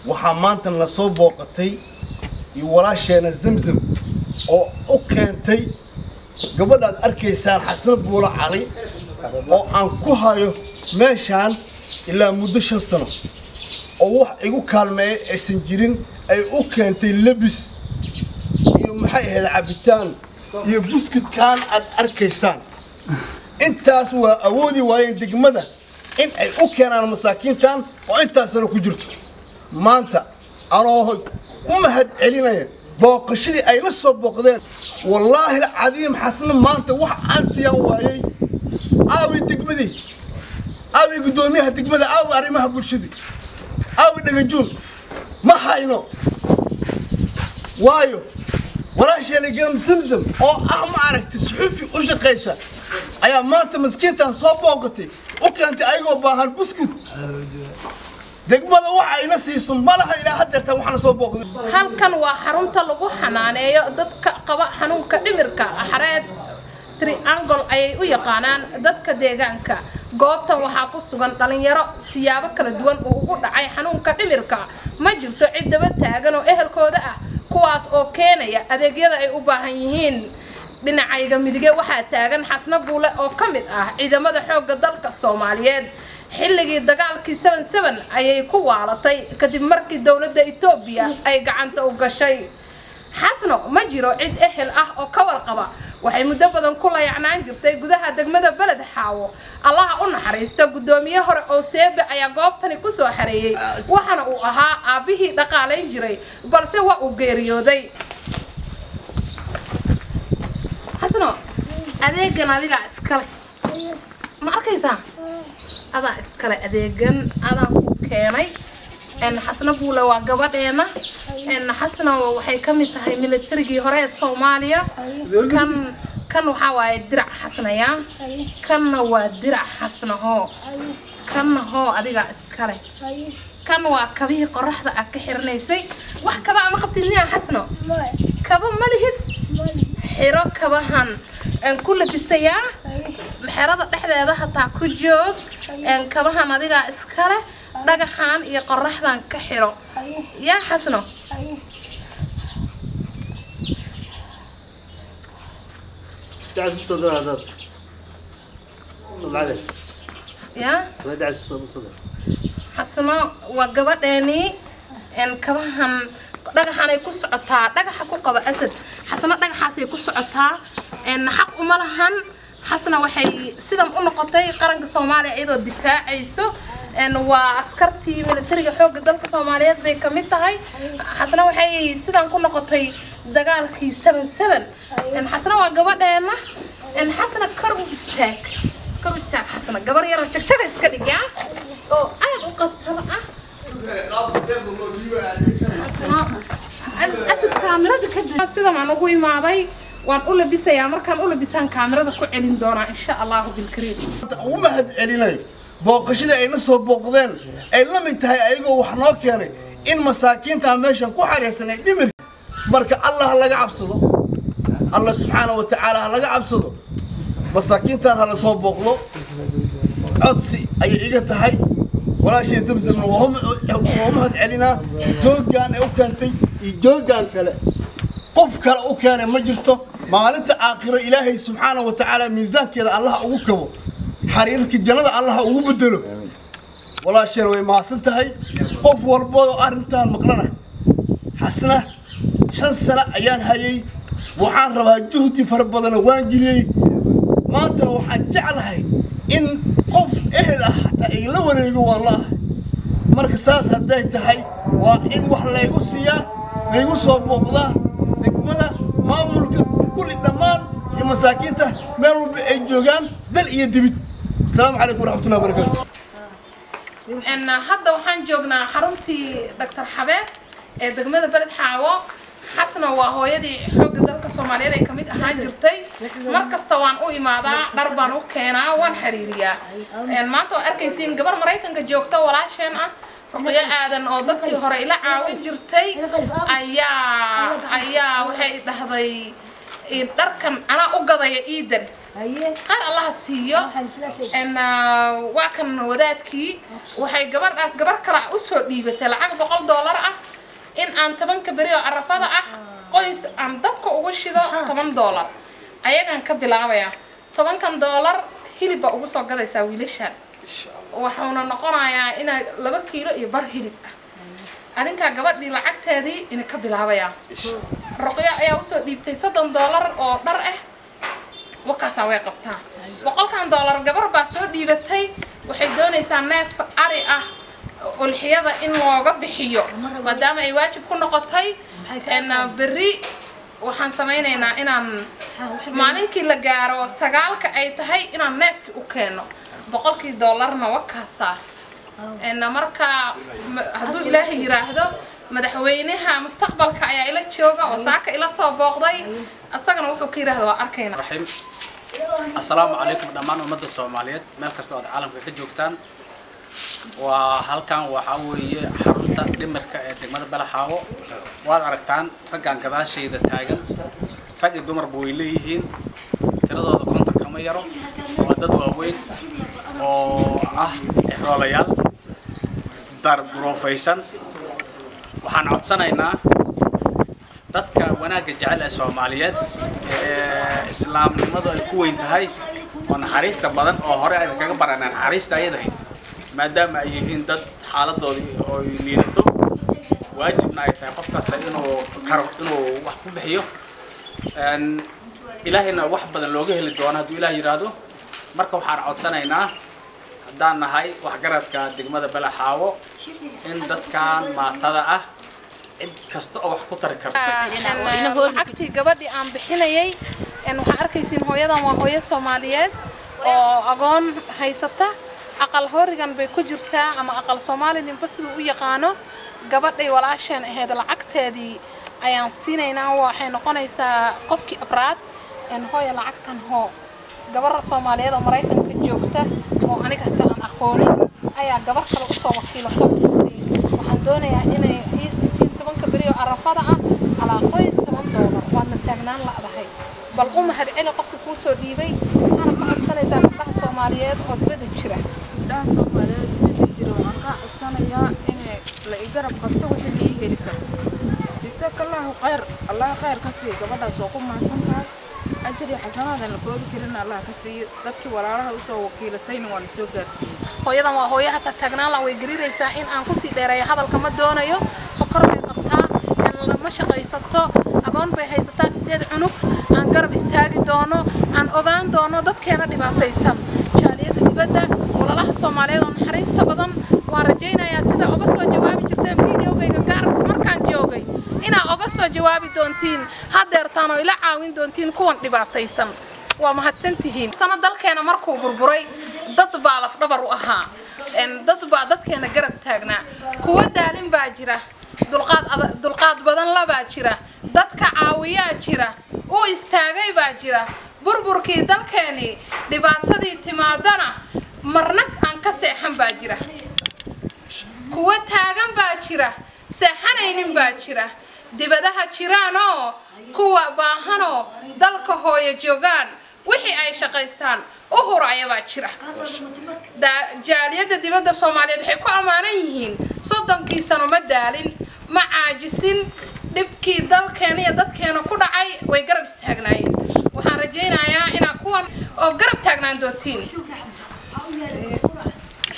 waxaa maanta la soo booqatay iyo walaasheena zamzam oo u keentay gabadhaad arkaysaan xasan buulo cali oo aan ku hayo meeshaan ilaa muddo shan sano oo wax igu kaalmeeya aysan jirin ay u keentay lebis iyo maxay ahayd cabitaan iyo buskudkaan aad arkaysaan intaas waa awoodi waayeen degmada in ay u keenaan masaakiintan oo intaasna ku jirto maanta anoo u mahad celinaya booqashadii ay la soo booqdeen wallaahi alcadiim xasna maanta wax aan siyaan waayey aawi degmadii aawi guddoomiyaha degmada aawi arrimaha bulshadii aawi dhagajuun ma hayno waayo walaasheena garam zamzam oo ah ma aragtay suxuufi u shaqaysa ayaa maanta maskiintan soo booqatay u keentay ayagoo baahan buskud degmada waxa ayna siiso malaha ilaa haddeertan waxaana soo booqday halkan waa xarunta lagu xanaaneeyo dadka qaba xanuunka dhimirka xareed triangle ayay u yaqaanaan dadka deegaanka goobtan waxaa ku sugan dhalinyaro siyaabo kala duwan uu ugu dhacay xanuunka dhimirka ma jirto cid daba taagan oo ehelkooda ah kuwaas oo keenaya adeegyada ay u baahan yihiin dhinacayga midige waxaa taagan xasno buule oo ka mid ah ciidamada xoogga dalka soomaaliyeed xilligii dagaalkii seven seven ayay ku waalatay kadib markii dowladda etoobiya ay gacanta u gashay xasno ma jiro cid ehel ah oo ka warqaba waxay muddo badan ku layacnaan jirtay gudaha degmada beled xaawo allaha u naxariista guddoomiye hore oo seebe ayaa goobtani kusoo xareeyey waxaana uu ahaa aabbihii dhaqaalayn jiray balse waa uu geeriyooday xasno adeegan adigaa iskale ma arkaysaa adaa iskale adeegan adaan ku keenay xasna buule waa gabadheena xasna waxay ka mid tahay militarigii hore ee soomaaliya kan kan waxaa waaye dirac xasnaya kanna waa dirac xasnahoo kanna hoo adigaa iskale kan waa kabihii qoraxda aad ka xiranaysay wax kaba ama qabtid miyaa xasno kaba ma lihid xiro kabahan ku labisayaa xerada dhexdeeda hataa ku joog kabahan adigaa iskale dhagaxan iyo qoraxdan ka xiro yaa xasno ya xasno waa gabadheeni kabahan dhagaxanay ku socotaa dhagaxa ku qaba asad xasna dhagaxaasay ku socotaa xaq uma lahan xasna waxay sidan u noqotay qaranka soomaaliya iyadoo difaacayso waa askartii militariga xoogga dalka soomaaliyeed bay ka mid tahay xasna waxay sidan ku noqotay dagaalkii seven seven xasna waa gabadheena xasna kor u istaag kor u istaag xasna gabar yaroo jagjaga iska dhigaa oo aad u qatala ah asad kaamirada kadib sidan aan ugu imaaday waan u labisayaa markaan u labisaan kaamirada ku celin doonaa insha allahu bilkariim ugu mahad celinayo booqashadii ayna soo booqdeen ay la mid tahay ayagoo wax noo keenay in masaakiintaa meeshan ku xariirsanay dhimirka marka allah ha laga cabsado allah subxaana wa tacaala ha laga cabsado masaakiintan hala soo booqdo codsi ayay iga tahay walaashii zamzamna waa u mahad celinaa joogaan ay u keentay iyo joogaan kale qof kale u keenay ma jirto maalinta aakhiro ilaahay subxaana wa tacaala miisaankeeda allaha ugu kabo xariirka jannada allaha ugu bedelo walaasheen way mahadsan tahay qof walboo arrintan maqlana xasna shan sano ayaan hayay waxaan rabaa juhdi fara badana waan geliyey maantana waxaan jeclahay in qof ehel ah hataa ay la wareego waan la ahay marka saas hadday tahay waa in wax laygu siiyaa laygu soo booqdaa degmada maamulka kulli dhammaan iyo masaakiinta meel walba ay joogaan dal iyo dibid asalaamu calaykum waraxmatullahi wabarakaatu hadda waxaan joognaa xaruntii doctor xabeeb ee degmada beled xaawo xasna waa hooyadii xoogga dalka soomaaliyeed ay kamid ahaan jirtay mar kasta waan u imaadaa dhar baan u keenaa waan xiriiriyaa maanta waa arkaysiin gabar maraykanka joogta walaasheen ah ruqyo aadan oo dadkii hore ila caawin jirtay ayaa ayaa waxay dhahday dharkan anaa u gadaya iidan qaar allaha siiyo n waa kan wadaadkii waxay gabadhaas gabar kale usoo dhiibatay lacag boqol doolar ah in aan tobanka beri oo arafada ah qoys aan dabka ugu shido toban doolar ayagaan ka bilaabayaa tobankan doolar hilib baa ugu soo gadaysaa wiilashaan wuxuuna noqonayaa inaa laba kiilo iyo bar hilib ah adinkaa gabadhii lacagteedii ina ka bilaabayaa ruqyo ayaa usoo dhiibtay soddon doolar oo dhar ah wakaasaa way qabtaa boqolkan doolar gabar baa soo dhiibatay waxay doonaysaa neefka ari ah ulxiyada in looga bixiyo maadaama ay waajib ku noqotay berri waxaan samaynaynaa inaan maalinkii la gaaro sagaalka ay tahay inaan neefkii u keeno boqolkii doolarna wakaasaa marka hadduu ilaahay yiraahdo madaxweynaha mustaqbalka ayaa ila jooga oo saaka ila soo booqday asagana wuxuu ka yidhahda waa arkayna raxiim assalaamu calaykum dhammaan ummadda soomaaliyeed meel kasta oo aad caalamka ka joogtaan waa halkan waxaa weeye xarunta dhimirka ee degmada balaxaawo waad aragtaan raggan gadaashayda taagan rag iyo dumarba way leeyihiin tiradooda konton kama yaro waa dad waaweyn oo ah exroolayaal dar duruufaysan waxaan codsanaynaa dadka wanaagga jecel ee soomaaliyeed ee islaamnimadu ay ku weyn tahay oo naxariista badan oo hore ayna kaga baranaa naxariista ayadahayd maadaama ay yihiin dad xaaladoodii oy liidato waajibna ay tahay qof kasta inuu karo inuu wax ku bixiyo ilaahayna wax badan looga heli doono hadduu ilaah yidhaahdo marka waxaan codsanaynaa haddaan nahay waxgaradka degmada balaxaawo in dadkan maatada ah cid kasta oo wax ku tari karto lacagtii gabadhii aan bixinayay waxaa arkaysiin hooyadan waa hooyo soomaaliyeed oo agoon haysata aqal horigan bay ku jirtaa ama aqal soomaali ninba siduu u yaqaano gabadhay walaasheen ahayd lacagteedii ayaan siinaynaa waxay noqonaysaa qofkii abraad hooya lacagtan hoo gabar soomaaliyeed oo maraykanka joogta oo aniga hata aan aqoonin ayaa gabar kale usoo wakiilato waxaan doonayaa inay iisiisiin tobanka beri oo arafada ah calaa qoys toban doolar waadna taagnaan la'dahay bal u mahad celi qofka kuu soo dhiibay waxaana ka codsanaysaa gabdhaha soomaaliyeed oo dibadda jira gabdhaha soomaaliyeed dibadda jira waxaan kaa codsanayaa in la i garab qabto wixii la ii heli karo jasakallahu khayr allah khayr ka siiya gabadhaas waa ku mahadsan tahay ajri xasanaadan la koobi karin allah ka siiyo dadkii walaalaha usoo wakiilatayna waa la soo gaarsiiyey hooyadan waa hooyo hata taagnaan way gariiraysaa in aan kusii dheereeyo hadalka ma doonayo sokor bay qabtaa ma shaqaysato agoon bay haysataa sideed cunug aan garab istaagi doono aan ogaan doono dadkeena dhibaataysan jaaliyadda dibadda walalaha soomaaliyeed oo naxariista badan waan rajaynayaa sida oga soo jawaabi jirteen videogayga gaaras markaan joogay inaa oga soo jawaabi doontiin hadeertaan oo ila caawin doontiin kuwan dhibaataysan waa mahadsantihiin sano dalkeena markuu burburay dad baa lafdhabar u ahaa dad baa dadkeena garab taagnaa kuwa daalin baa jira dulqaad badan labaa jira dadka caawiyaa jira u istaagay baa jira burburkii dalkeenii dhibaatadii timaadana marna aan ka seexan baa jira kuwa taagan baa jira seexanaynin baa jira dibadaha jiraanoo kuwa baahanoo dalka hooyo joogaan wixii ay shaqaystaan u huraya baa jira jaaliyadda dibadda soomaaliyeed waxay ku ammaanan yihiin soddonkii sano ma daalin ma caajisin dhibkii dalkeena iyo dadkeena ku dhacay way garab istaagnaayeen waxaan rajaynayaa inaa kuwan oo garab taagnaan doontiin